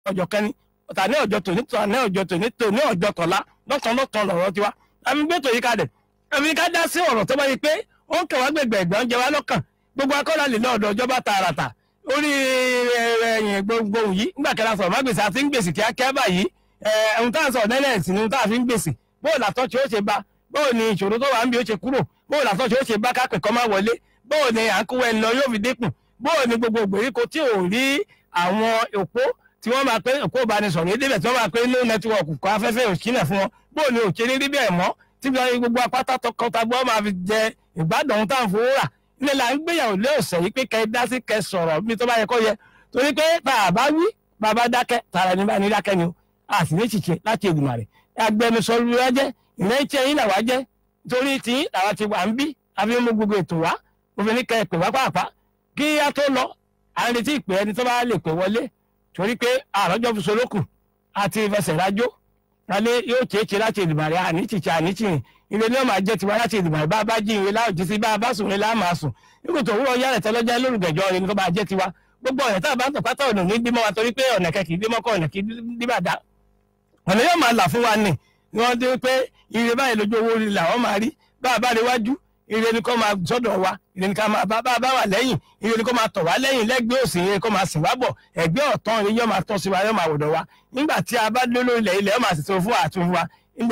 ọjọ́ kẹ́ni ọ̀tà ní ọjọ́ tòní tòní ní ọjọ́ tòní tòní ọjọ́ tọ̀la lọ́tàn lọ́tàn lọ́rọ̀ tiwa àmì gbé tòyí kalẹ̀ àmì ká dá sí ọ̀rọ̀ tó bá yẹ pé ó ń kẹwàá gbẹgbẹ ẹgbẹ́ jẹ wá lọ́kàn gbogbo akọ́lá lè lọ́ọ̀dọ̀ ìjọba tààràtà orí ẹ̀yìn gbogbo yìí nígbà kẹta sọ̀rọ̀ má gbèsè àti ń gbèsè kíákíá báyìí ohun tá à ń sọ̀rọ̀ nẹ́lẹ̀ sí ni ohun tá à fi ń gbèsè bóò làtọ́ tí ó ṣe bá bóò ni ìṣòro tó wà ń bí ó ṣe kúrò bóò làtọ́ tí ó ṣe bá kápẹ̀ kọ́ máa wọlé bóò ni à ń kó ẹni lọ yóò fi dínkù bóò ni gbogbo ìgbèríko tí ò rí àwọn òpó tí wọ́n máa pé òpó ìbánisọ̀rọ̀ yé débẹ̀ tí wọ́n máa pé no network kọ́ afẹ́fẹ́ òṣìnà fún wọn bóò ni òṣèré rí bẹ́ẹ̀ mọ́ tí gbogbo apáta tọkọtabo máa fi jẹ ìgbádùn ohun tá à ń fowó rà ilé là ń gbéyàwó lé ọ̀sẹ̀ yìí pé kẹ́ ẹ dá sí kẹ́ ẹ sọ̀rọ̀ bí tó bá yẹ kó yẹ torí pé tá a bá wí bàbá dákẹ́ tààrà ní bá ní dákẹ́ ni o a sì ní ṣìṣe láti ìgbìmọ̀ rẹ̀ agbẹnusọ lóra jẹ́ ìrẹ́jẹ́ yín làwa jẹ́ torí tí làwa ti wà ń bí àfi mú gbogbo ètò wá òfin ní kẹ́ ẹ pè wá pàápàá kí á tó lọ à ń retí ìpè ẹni tó bá lè pè wọlé torí pé àrọ́jọ́ fi solókù àti ìfẹsẹ̀ rájó alẹ́ yóò ṣeéṣe láti ìdìbò rẹ̀ àní ṣìṣe àní ṣìrìn ilé ní ọmọ àjẹ tiwa láti ìdìbò rẹ̀ bá a bá jí ìwé láòjì sí bá a bá sùn ní láàmà sùn nígbà tó wúrọ̀ yára tẹ́lọ́jà lórúkẹjọ rẹ̀ ní kó bá a jẹ́ tiwa gbogbo ọ̀nà tá a bá ń tọ̀pátá ọ̀nà ní dímọ́ wa torí pé ọ̀nà kẹ́kì dímọ́ kọ́ ọ̀nà kì í díbàdá ọ̀nà yóò máa là fún wa nì ni wọ́n dé pé ire báyìí lójú owó rí làwọn máa rí bá a bá rí wájú ire ni kò máa sọ́dọ̀ wa ire ni ká máa bá bá wà lẹ́yìn ire ni kò máa tọ̀ wá lẹ́yìn lẹ́gbẹ́ òsì ire kò máa sìn wá bọ̀ ẹ̀gbẹ́ ọ̀tán ire yóò máa tọ́ sí wa yóò máa wọ̀dọ̀ wa nígbà tí a bá dé lórí ilẹ̀ ilẹ̀ yóò máa sì tó fún àtún wa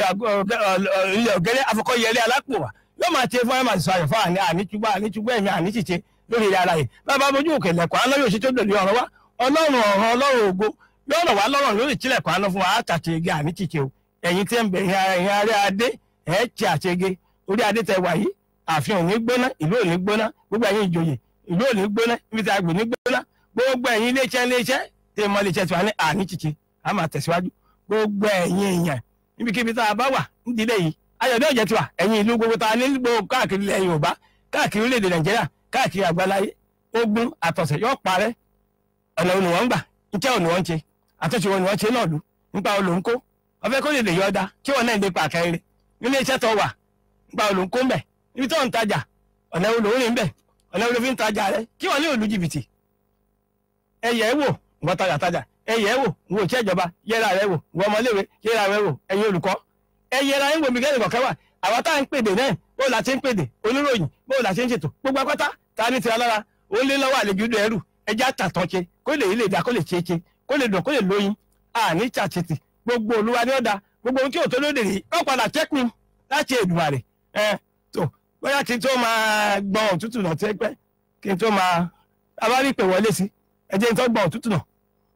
ilẹ̀ ọ̀gẹ́rẹ́ afọkọ́yẹlé alápò wa yóò máa ṣe fún ẹ̀ máa sọ àyẹ̀fọ́ àní àníṣùgbọ́ àníṣùgbọ́ ẹ̀mí àníṣìṣe lórí ilẹ̀ ara yìí bàbá mojú òkè lẹ̀kọ́ àná yóò ṣe tó dòdì ọ̀rọ̀ wa ọlọ́run ọ̀rọ̀ ọlọ́run ògo yóò rọ̀ wá lọ́rọ̀ lórí ìtìlẹ̀kọ́ àná fún wa àtàtì igi àníṣìṣe o ẹ̀yin tí ń bẹ ẹ̀yin ará adé ẹ̀ ṣe àṣege orí adé tẹ wà yìí ààfin ò ní gbóná ìlú ò ní gbóná gbogbo ẹ̀yin ìjòyè ìlú ò ní gbóná ibi tí a gbè ní gbóná gbogbo ẹ̀yin iléeṣẹ́ iléeṣẹ́ tí mo lè ṣe tiwa ní àníṣìṣe a máa tẹ̀síwájú gbogbo ẹ̀yin èèyàn níbikíbi tá a bá wà nídìílé yìí ayọ̀dẹ́ òjẹ́ tiwa ẹ̀yin ìlú gbogbo tá a ní gbogbo káàkiri ilẹ̀ Yorùbá káàkiri orílẹ̀-èdè Nàìjíríà káàkiri àgbáláyé ogun àtọ̀sẹ̀ yóò parẹ́ ọ̀nà òní wọ́n ń gbà níkẹ́ òní wọ́n ń ṣe àtúnṣe òní wọ́n ń ṣe náà lù nípa olóńkó ọ̀fẹ́ kó lè lè yọ ọ́dá kí wọ́n náà lè pa àkẹ́rẹ́ nílé iṣẹ́ tó wà nípa olóńkó ń bẹ̀ ibi tó ń tajà ọ̀nà olórin ń bẹ̀ ọ̀nà olófin ń tajà rẹ kí wọ́n ní òlu jìbìtì ẹ̀yẹ̀ ẹ̀ wò wọ́n tajà tajà ẹ̀yẹ̀ ẹ̀ wò wọ́n òṣìṣẹ́ ìjọba yẹra rẹ wò wọ́n ọmọléèwé yẹra rẹ wò ẹ̀yin olùkọ́ ẹ̀yẹra ń wò mí kẹ́lẹ́ kọ̀kẹ́ wà àwọn tá à ń pèdè náà bó la ṣe ń pèdè oníròyìn bó la ṣe ń ṣètò gbogbo akọ́tà ta ní tira lára ó lé lọ́wọ́ àlejò ìdó ẹrù ẹjẹ́ àtàtàn ṣe kó lè ilé ìdá kó lè ṣeéṣe kó lè dùn kó lè lóyin àní ṣàṣetì gbogbo olúwa ní ọ̀dà gbogbo ohun tí òtó lóde rèé ó padà chẹ́kùn láti Èdùmàrè ẹ tó bóyá kí n tó máa gbọ́n òtútù náà tẹ́ pẹ́ kí n tó máa abárí pè wọlé sí ẹ jẹ́ n tó gbọ́n òtútù náà.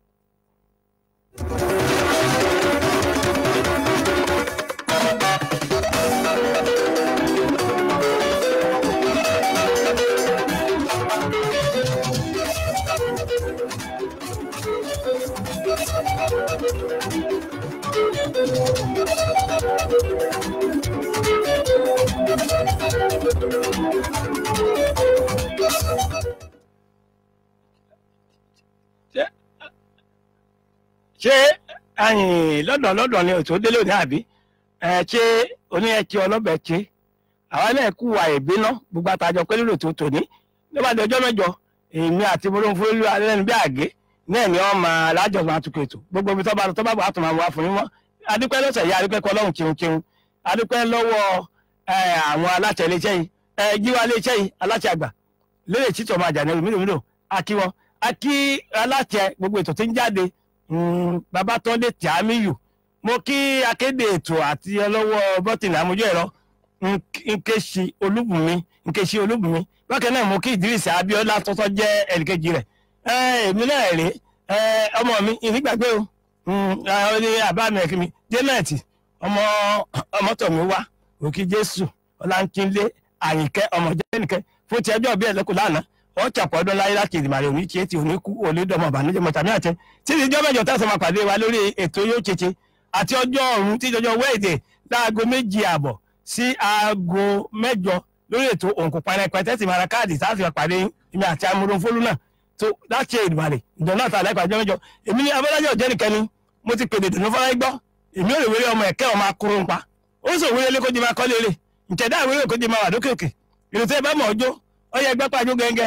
ṣé lọ́dọ̀ lọ́dọ̀ ni ètò délé òní àbí ṣé oní ẹtì ọlọ́bẹ̀ ṣe àwa náà kú wa ìbínú gbogbo àtàjọ pé lórí ètò tòní nígbàdí ọjọ́ mẹ́jọ èmi àti bolóńfó lú alẹ́nu bí àgé náà ni wọ́n máa lájọ máa tukọ̀ ètò gbogbo ibi tó bá lọ tó bá bọ̀ àtùmọ̀ àwọn afọyín wọn adúpẹ́ lọ́sẹ̀ yìí adúpẹ́ kọ́ lọ́hùn kíun kíun adúpẹ́ lọ́wọ́ àwọn aláṣẹ iléeṣẹ́ yìí jíwá iléeṣẹ́ yìí aláṣẹ àgbà lórí ètítọ́ máa jà ní mílòmílò akí wọn akí aláṣẹ gbogbo ètò tí ń jáde Babátúndé Tìámíyù mo kí akéde ètò àti ọlọ́wọ́ bọ́tìnì àmójú ẹ̀rọ Nkechi Olúbùnmi Nkechi Olúbùnmi bákan náà mo kí Ìdírísì Abíọ́lá tọ́tọ́ jẹ́ ẹnìkejì rẹ̀ èmi náà rèé ọmọ mi ìnígbàgbé o ní àbá mi ẹ̀kí mi jẹ́nẹ̀tì ọmọ ọmọtọ̀mí wá òkè Jésù Ọlánkínlé Àyìnkẹ́ ọmọ jẹ́nìkẹ́ fún ti ẹjọ́ bí ẹ̀lẹ́kùn lánàá wọ́n chàpọ̀ ọdún láyé láti ìdìmàrè òní tí etí òní kú òní dọmọ ìbànújẹ́ mọ̀tàmí àtẹ tí ìjọ mẹ́jọ tẹ̀sán máa pàdé wa lórí ètò yóò ṣeṣe àti ọjọ́ ọ̀run tí ìjọjọ́ wẹ́ẹ̀dẹ̀ láago méjì àbọ̀ sí aago mẹ́jọ lórí ètò òǹkù parẹ́pẹ́ tẹ́sí mara káàdì tá a fi pàdé ìmì àti amúrúnfólú náà tó láti ìdìmàrè ìjọ náà tààlẹ́ pàjọ́ mẹ́jọ èmi ní abọ́lájọ́ ọ̀jẹ́ nìkan ni mo ti pèdè dùnú fọ́nrán gbọ́ èmi ò lè wéré ọmọ ẹ̀kẹ́ ọmọ akóró ń pa ó sì wéré lé kó di máa kọ́lé rè ìtẹ̀dá ìwéré kó di máa wà lókè òkè ìrètí ẹ bá mọ̀ ọjọ́ ọyẹ ẹgbẹ́ pàjọ́ gẹ́gẹ́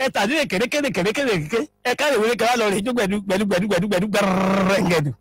ẹ tàbí kéde kéde kéde kéde kéde ẹ káre wọlé kẹwàá lọ rè jó gbẹdú gbẹdú gbẹdú gbẹdú gbẹdú gbẹrẹngẹdù.